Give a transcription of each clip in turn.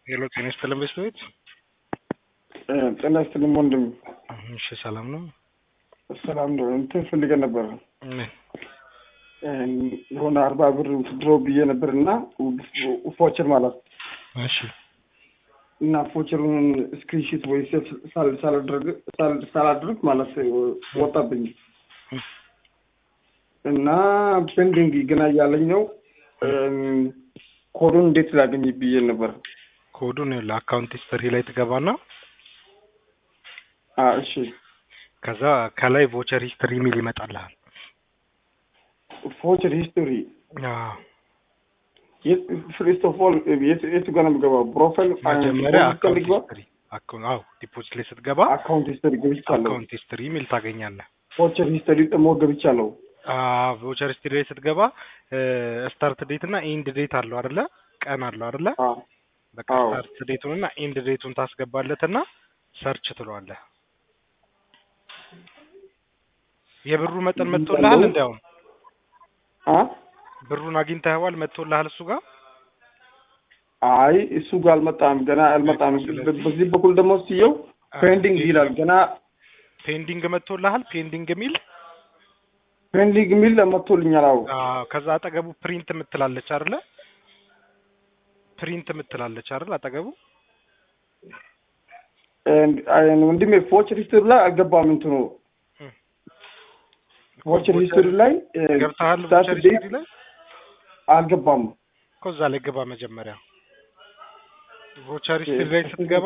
ሄሎ ጤና ይስጥልን ቤት ጤና ይስጥልኝ ወንድም። እሺ ሰላም ነው። ሰላም ነው። እንትን ፈልገን ነበር ምን የሆነ አርባ ብር ድሮ ብዬ ነበር እና ፎቸር ማለት እሺ እና ፎቸሩን ስክሪንሺት ወይ ሴፍ ሳላድርግ ማለት ወጣብኝ እና ፔንዲንግ ገና እያለኝ ነው። ኮዱን እንዴት ላገኝ ብዬ ነበር። ኮዱን ለአካውንት ሂስትሪ ላይ ትገባና አ እሺ ከዛ ከላይ ቮቸር ሂስትሪ የሚል ይመጣልሃል። ፎቸር ሂስቶሪ አዎ ፍሪስት ኦፍ ኦል የቱ ጋር ነው የምገባው? ፕሮፋይል መጀመሪያ አካውንት ሂስትሪ አዎ ዲፖዚት ላይ ስትገባ አካውንት ሂስቶሪ ገብቻለሁ። አካውንት ሂስትሪ የሚል ታገኛለህ። ፎቸር ሂስቶሪ ደግሞ ገብቻለሁ። ቮቸር ሂስትሪ ላይ ስትገባ ስታርት ዴት እና ኤንድ ዴት አለው አይደለ? ቀን አለው አይደለ? አዎ በቃ አዎ። ስታርት ዴቱን እና ኤንድ ዴቱን ታስገባለትና ሰርች ትለዋለህ። የብሩ መጠን መጥቶልሃል? እንዲያውም አ ብሩን አግኝተኸዋል? መጥቶልሃል እሱ ጋር አይ እሱ ጋር አልመጣም፣ ገና አልመጣም። ስለዚህ- በዚህ በኩል ደግሞ ስየው ፔንዲንግ ይላል። ገና ፔንዲንግ መጥቶልሃል? ፔንዲንግ የሚል ፔንዲንግ የሚል መጥቶልኛል። አዎ አዎ። ከዛ አጠገቡ ፕሪንት የምትላለች አይደለ? ፕሪንት የምትላለች አይደል? አጠገቡ And- አይ ወንድሜ ፎቸር ሂስቶሪ ላይ አልገባም። እንትኑ እም። ፎቸር ሂስቶሪ ላይ ገብተሃል? ስታርት ቮቸር ዴት ሂስትሪ ላይ አልገባም። እኮ እዛ ላይ ግባ መጀመሪያ። ቮቸር ሂስትሪ ላይ ስትገባ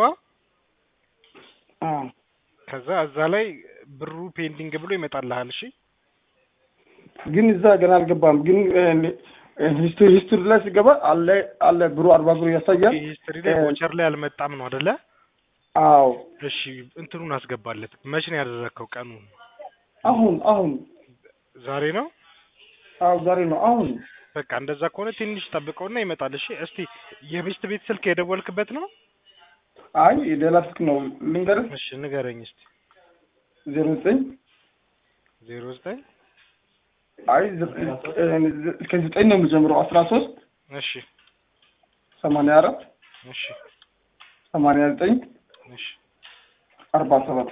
አ ከዛ እዛ ላይ ብሩ ፔንዲንግ ብሎ ይመጣልሃል። እሺ ግን እዛ ገና አልገባም። ግን ሂስቶሪ ሂስቶሪ ላይ ሲገባ አለ አለ ብሩ አርባ ብሩ ያሳያል። ሂስትሪ ላይ እ- ቮቸር ላይ አልመጣም ነው አይደለ? አዎ እሺ እንትኑን አስገባለት። መቼ ነው ያደረግከው? ቀኑን አሁን አሁን ዛሬ ነው። አዎ ዛሬ ነው አሁን በቃ እንደዛ ከሆነ ትንሽ ጠብቀውና ይመጣል። እሺ እስቲ የሚስት ቤት ስልክ የደወልክበት ነው? አይ ሌላ ስልክ ነው ልንገርህ። እሺ ንገረኝ እስቲ። ዜሮ ዘጠኝ ዜሮ ዘጠኝ አይ ዘጠኝ ከዘጠኝ ነው የምጀምረው አስራ ሶስት እሺ ሰማንያ አራት እሺ ሰማንያ ዘጠኝ እሺ አርባ ሰባት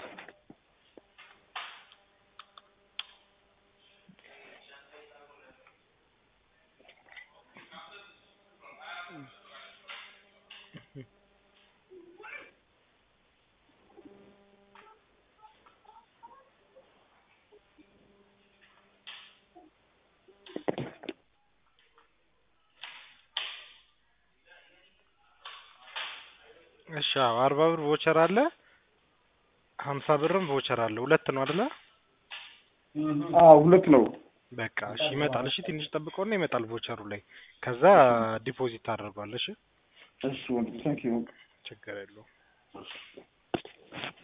እሺ አዎ፣ አርባ ብር ቮቸር አለ፣ ሀምሳ ብርም ቮቸር አለ። ሁለት ነው አይደለ? አዎ ሁለት ነው። በቃ እሺ ይመጣል። እሺ ትንሽ ጠብቀውና ይመጣል ቮቸሩ ላይ። ከዛ ዲፖዚት ታደርጓለሽ። እሺ ወንድም ታንክ ዩ ችግር የለውም።